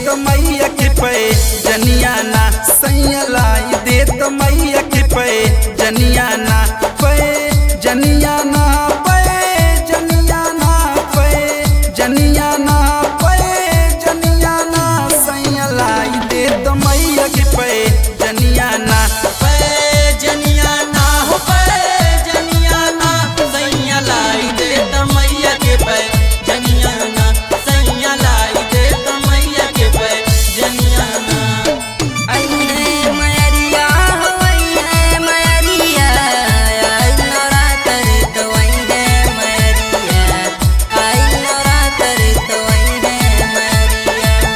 तो मैया के पे जनियाना सैया लाई दे तो मैया के पे जनियाना पे जनियाना पे जनियाना पे जनियाना पे जनियाना सैया लाई दे तो मैया के पे जनियाना पे जनियाना हो पे जनियाना सैया लाई दे त मैया के पे जनियाना सैया लाई दे त मैया के पे जनियाना अइहे मयरिया हो अइहे मयरिया आई नवरात्र तो अइहे मयरिया आई नवरात्र तो अइहे मयरिया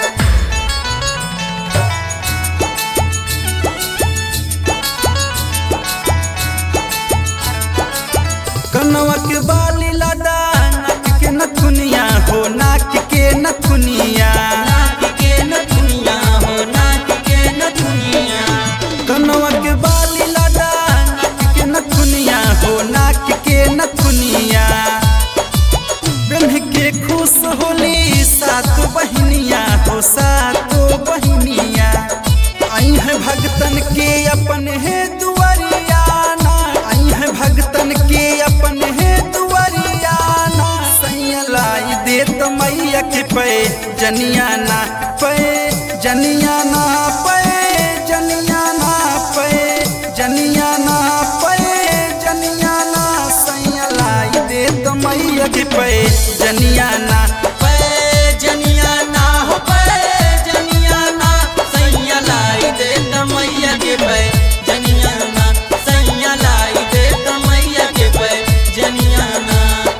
कनवा के बाली लादा नाक के नथुनिया हो नाक के नथुनिया नाक के न दुनिया हो नाक के न दुनिया कनवा के बाली लादा नाक के नथुनिया हो नाक के नथुनिया बेन्ह के खुश होली सात बहिनिया हो सातो बहिनिया आई है भगतन के अपन है दुआरिया ना आई है भगतन के अपन है दुआरिया ना सैया लाई दे तो मैया के पे जनियाना पे जनियाना पे जनियाना पे जनियाना पे जनियाना सैया लाई दे तो मैया के पे जनियाना पे जनियाना हो पे जनियाना सैया लाई दे त मैया के पे जनियाना सैया लाई दे त मैया के पे जनियाना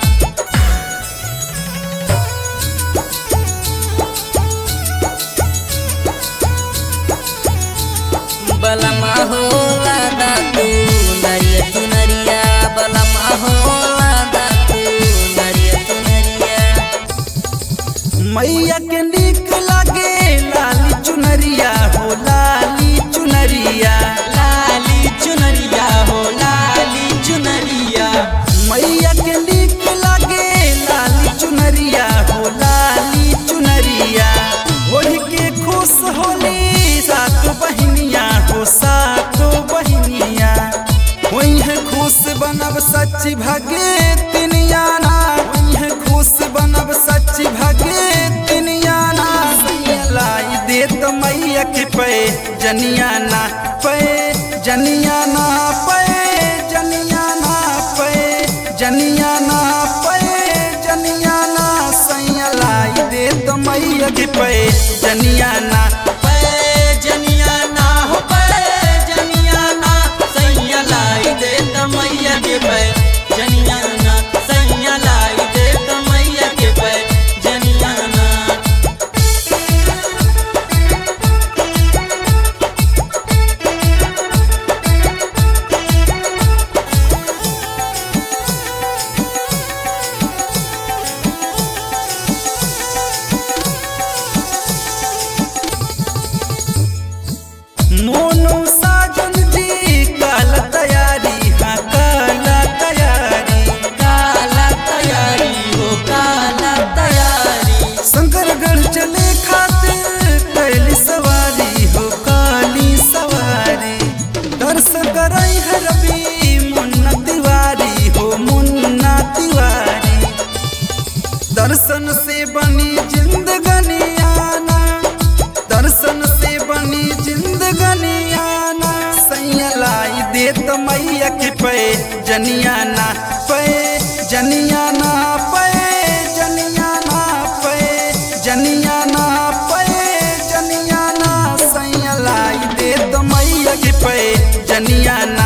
बलमा हो लादा तू नरिया तू नरिया बलमा हो लादा तू नरिया तू नरिया मैया के नीक लागे लाली चुनरिया हो लाली चुनरिया लाली चुनरिया हो लाली चुनरिया मैया के नीक लागे लाली चुनरिया हो लाली चुनरिया ओढ़ के खुश होली सात बहिनिया हो सातो बहिनिया वही है खुश बनब सच्ची भागे तिनियाना वही है खुश बनब सच्ची भागे तिनियाना सैया लाई दे तो मैया के पे जनियाना पे जनियाना पे जनियाना पे जनियाना पे जनियाना सैया लाई दे तो मैया के पे जनियाना पे जनियाना हो पे जनियाना सैया लाई दे त मैया के पे जनियाना सैया लाई दे त मैया के पे जनियाना मोनू साजन जी काला तैयारी हाँ काला तैयारी काला तैयारी हो काला तैयारी शंकरगढ़ चले खातिर कैली सवारी हो काली सवारी दर्शन करई है रवि मुन्ना तिवारी हो मुन्ना तिवारी दर्शन से बनी जिंदगानी आना दर्शन से बनी जिंदगानी आना सैया लाई दे तो मैया के पे जनियाना पे जनियाना पे जनियाना पे जनियाना पे जनियाना सैया लाई दे तो मैया के पे जनियाना